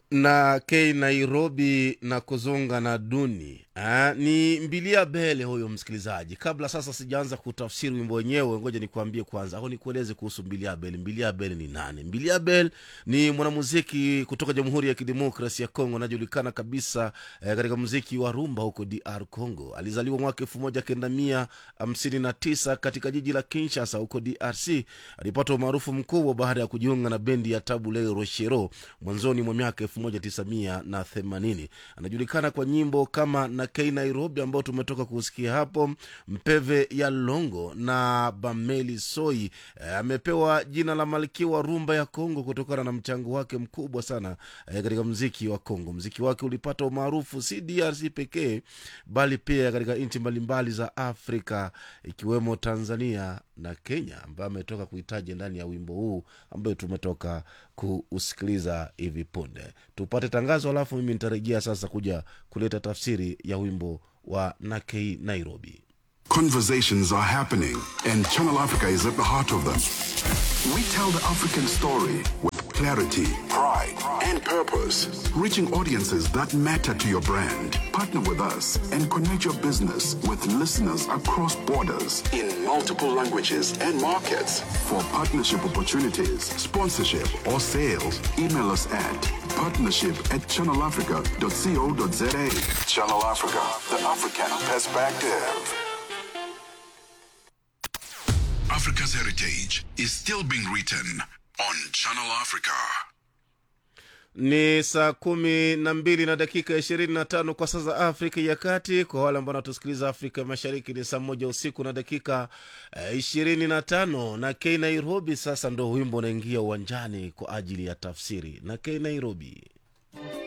na k nairobi na kuzunga na duni Ah, ni mbilia bele huyo msikilizaji kabla sasa sijaanza kutafsiri wimbo wenyewe ngoja nikuambie kwanza au nikueleze kuhusu mbilia bel mbilia bel ni nani mbilia bel ni mwanamuziki kutoka jamhuri ya kidemokrasi ya congo anajulikana kabisa eh, katika muziki wa rumba huko dr congo alizaliwa mwaka elfu moja kenda mia hamsini na tisa katika jiji la kinshasa huko drc alipata umaarufu mkubwa baada ya kujiunga na bendi ya tabule rochero mwanzoni mwa miaka elfu moja tisa mia na themanini anajulikana kwa nyimbo kama na k nairobi ambao tumetoka kusikia hapo mpeve ya longo na bameli soi eh, amepewa jina la malkia wa rumba ya kongo kutokana na mchango wake mkubwa sana eh, katika mziki wa kongo mziki wake ulipata umaarufu si drc pekee bali pia katika nchi mbalimbali za afrika ikiwemo tanzania na kenya ambaye ametoka kuhitaji ndani ya wimbo huu ambayo tumetoka kuusikiliza hivi punde tupate tangazo alafu mimi nitarejea sasa kuja kuleta tafsiri ya wimbo wa nakei nairobi Conversations are happening, and Channel Africa is at the heart of them. We tell the African story with clarity, pride, and purpose, reaching audiences that matter to your brand. Partner with us and connect your business with listeners across borders in multiple languages and markets. For partnership opportunities, sponsorship, or sales, email us at partnership at channelafrica.co.za. Channel Africa, the African perspective. Africa's heritage is still being written on Channel Africa. ni saa kumi na mbili na dakika ishirini na tano kwa saa za afrika ya kati kwa wale ambao wanatusikiliza afrika mashariki ni saa moja usiku na dakika ishirini na tano na k nairobi sasa ndo wimbo unaingia uwanjani kwa ajili ya tafsiri na k nairobi